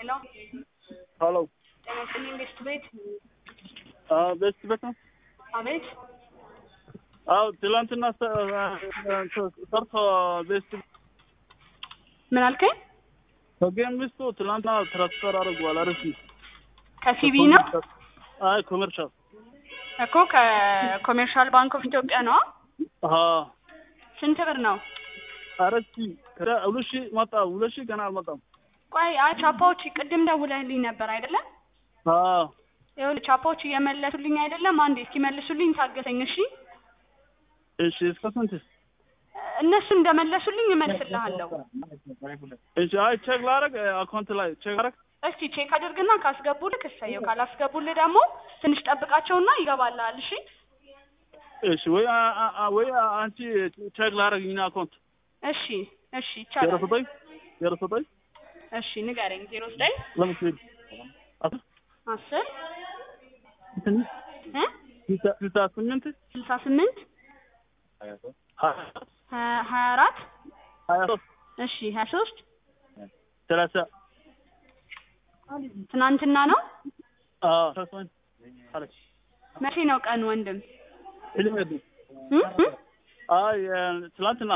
ሄሎ ሄሎ ጤና ይስጥልኝ ቤስት ቤት ቤስት ቤት ነው? አቤት አዎ ትላንትና ሰ- ሰርቶ ቤስት ምን አልከኝ ከጌም ሚስቱ ትላንትና ትራንስፈር አድርጓል። አሪፍ ከሲቢ ነው አይ ኮመርሻል እኮ ከኮሜርሻል ባንክ ኦፍ ኢትዮጵያ ነው አሀ ስንት ብር ነው አራት ሺህ ከዛ ሁለት ሺህ መጣ። ሁለት ሺህ ገና አልመጣም። ቆይ አይ ቻፓዎች ቅድም ደውለህልኝ ነበር አይደለም አዎ ይኸውልህ ቻፓዎች እየመለሱልኝ አይደለም አንዴ እስኪመልሱልኝ ታገሰኝ እሺ እሺ እስከ ስንት? እነሱ እንደመለሱልኝ እመልስልሃለሁ እሺ አይ ቼክ ላደርግ አካውንት ላይ ቼክ ላደርግ እስቲ ቼክ አድርግና ካስገቡልህ እሰየው ካላስገቡልህ ደግሞ ትንሽ ጠብቃቸውና ይገባልሃል እሺ እሺ ወይ አ- አ- አ- ወይ አንቺ ቼክ ላደርግ እኛ አካውንት እሺ እሺ ዜሮ ይቻላል ዘጠኝ ዜሮ ዘጠኝ እሺ ንገረኝ ዜሮ ዘጠኝ ለምሳሌ አስር እ እ ስልሳ ስምንት ስልሳ ስምንት ሀያ ሀያ ሀያ አራት ሀያ ሶስት እሺ ሀያ ሶስት ሰላሳ ትናንትና ነው አዎ ሰላሳ ስምንት አለች መቼ ነው ቀን ወንድም ፊልም ሄዱ እ እ አይ ትላንትና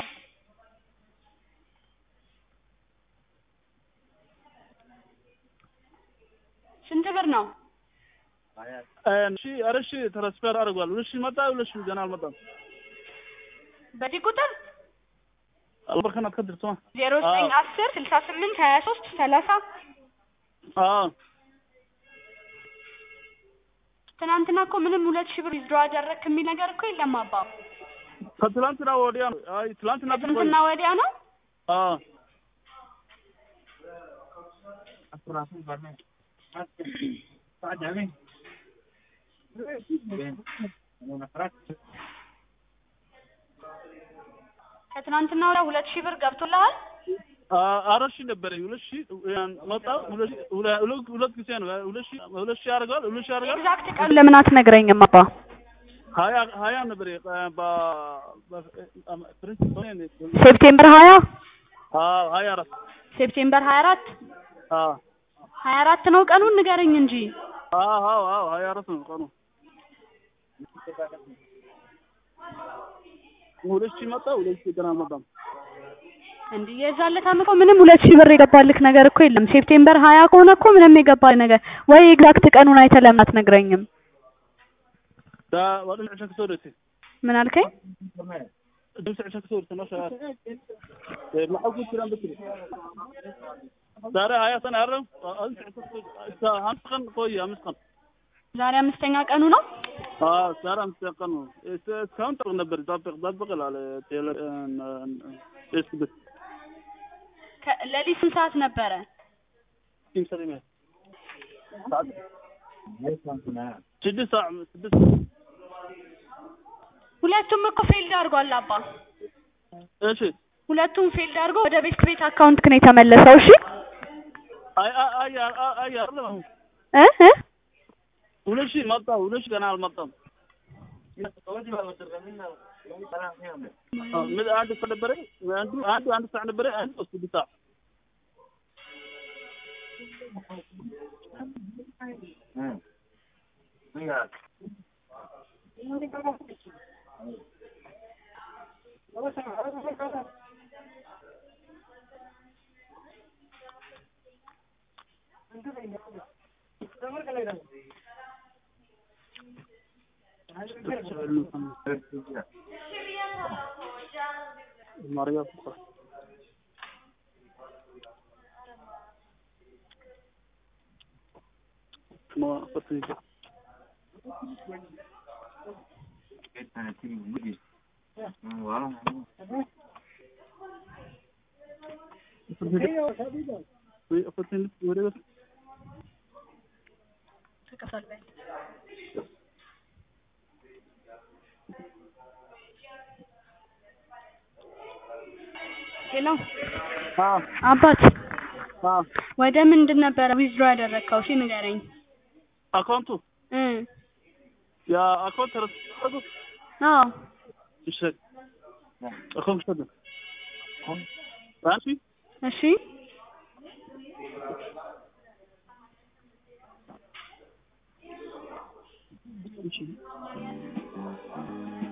ስንት ብር ነው እሺ ኧረ እሺ ትራንስፈር አድርጓል። ሁለት ሺህ መጣ። ሁለት ሺህ ገና አልመጣም። በዚህ ቁጥር አልበርከና ከድር ስማ ዜሮ ዘጠኝ አስር ስልሳ ስምንት ሀያ ሶስት ሰላሳ አዎ ትናንትና እኮ ምንም ሁለት ሺህ ብር ዊዝድሮ አደረግክ የሚል ነገር እኮ የለም አባ ከትላንትና ወዲያ ነው። አይ ትላንትና ከትናንትና ወዲያ ነው አዎ ከትናንትና ወዲያ ሁለት ሺህ ብር ገብቶልሃል አ- አራት ሺህ ነበረኝ። ሁለት ሺህ መጣ። ሁለት ሺህ- ሁለ- ሁለት ሁለት ጊዜ ነው። ሁለት ሺህ ሁለት ሺህ ያደርጋል። ሁለት ሺህ ያደርጋል። ኤግዛክት ቀን ለምን አትነግረኝም አባ ሀያ ሀያ ነበር የ- በ በ- ፕሪንስ ሆነ ነው። ሴፕቴምበር ሀያ አዎ ሀያ አራት ሴፕቴምበር ሀያ አራት አዎ ሀያ አራት ነው ቀኑን ንገረኝ እንጂ አዎ አዎ አዎ ሀያ አራት ነው ቀኑ። ሁለት ሺህ መጣ። ሁለት ሺህ ገና አልመጣም። እንዲህ የዛለታም እኮ ምንም ሁለት ሺህ ብር የገባልክ ነገር እኮ የለም። ሴፕቴምበር ሀያ ከሆነ እኮ ምንም የገባል ነገር ወይ ኤግዛክት ቀኑን አይተህ ለምን አትነግረኝም? ዳ ወደ ዕሸ ክሰወደት ምን አልከኝ? ድምፅ ዕሸ ክሰወደት ነው ሸራ ማሐጉት ክራም ብትሪ ዛሬ ሀያ ሰን አረም አምስት ቀን ቆየ አምስት ቀን ዛሬ አምስተኛ ቀኑ ነው። አዎ ዛሬ አምስት ቀን ነው። እስ- እስካሁን ጠብቅ ነበር ጠብቅ ጠብቅ ላለ ቴሌ ፌስቡክ ከ- ሌሊት ስንት ሰዓት ነበረ? ቲም ሰሪሜ ስድስት ሰዓት ስድስት ሁለቱም እኮ ፌልድ አድርጓል አባ። እሺ ሁለቱም ፌልድ አድርጎ ወደ ቤት ቤት አካውንት ነው የተመለሰው። እሺ አይ አይ አይ አይ አይ አይደለም አሁን እ እ ሁለት ሺህ መጣ። ሁለት ሺህ ገና አልመጣም። ምን አንድ ሰው ነበረ አንዱ አንዱ አንድ ሰዓት ነበረ አንዱ ስድስት ሰዓት ማርያ ما أخذت أخذت ورقة ሄሎ آه አባት آه ወደ ምንድን ነበረ ዊዝድሮ ያደረግከው? እሺ ንገረኝ። أكونتو እ يا أكونت رصد አዎ الشك أكونت شد ماشي እሺ እሺ